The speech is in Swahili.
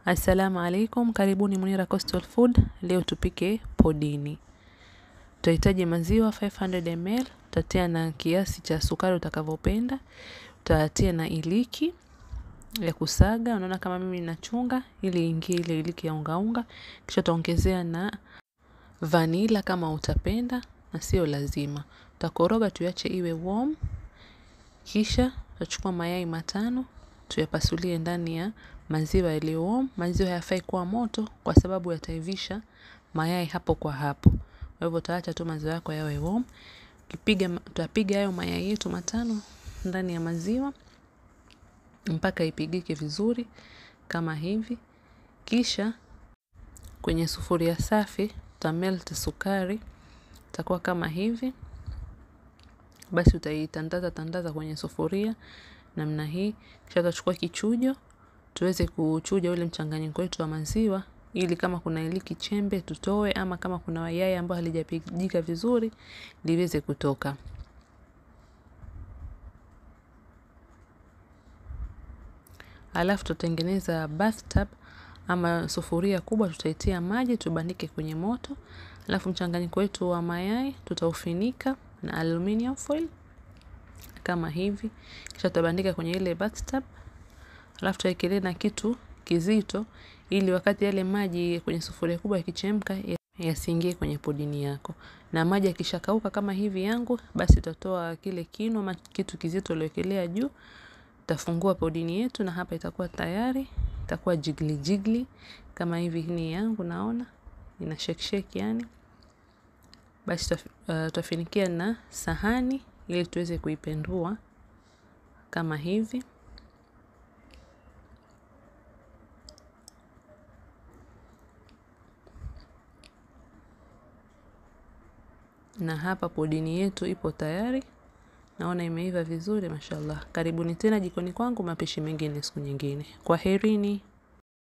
Assalamu alaikum, karibuni Munira Coastal Food. Leo tupike podini. Tutahitaji maziwa 500 ml, utatia na kiasi cha sukari utakavyopenda, utatia na iliki ya kusaga, unaona kama mimi nachunga ili ingie ile iliki ya unga unga, kisha utaongezea na vanila kama utapenda na sio lazima. Utakoroga tuache iwe warm, kisha utachukua mayai matano tuyapasulie ndani ya maziwa yaliyo warm. Maziwa hayafai kuwa moto kwa sababu yataivisha mayai hapo kwa hapo. Kwa hivyo utaacha tu maziwa yako yawe warm. Kipiga tutapiga hayo mayai yetu matano ndani ya maziwa mpaka ipigike vizuri kama hivi. Kisha kwenye sufuria safi utamelt sukari itakuwa kama hivi. Basi utaitandaza tandaza kwenye sufuria namna hii. Kisha utachukua kichujo tuweze kuchuja ule mchanganyiko wetu wa maziwa ili kama kuna iliki chembe tutoe, ama kama kuna yai ambayo halijapigika vizuri liweze kutoka. Alafu tutatengeneza bathtub ama sufuria kubwa, tutaitia maji tubandike kwenye moto. Alafu mchanganyiko wetu wa mayai tutaufinika na aluminium foil kama hivi, kisha tutabandika kwenye ile bathtub. Alafu tuwekelee na kitu kizito ili wakati yale maji kwenye sufuria kubwa yakichemka yasiingie kwenye podini yako. Na maji yakishakauka kama hivi yangu, basi tutatoa kile kinu ama kitu kizito uliowekelea juu, tutafungua podini yetu na hapa itakuwa tayari, itakuwa jigli jigli kama hivi ni yangu naona ina shake shake yani. Basi tutafinikia na sahani ili tuweze kuipendua kama hivi. na hapa podini yetu ipo tayari, naona imeiva vizuri, mashallah. Karibuni tena jikoni kwangu, mapishi mengine siku nyingine. Kwaherini.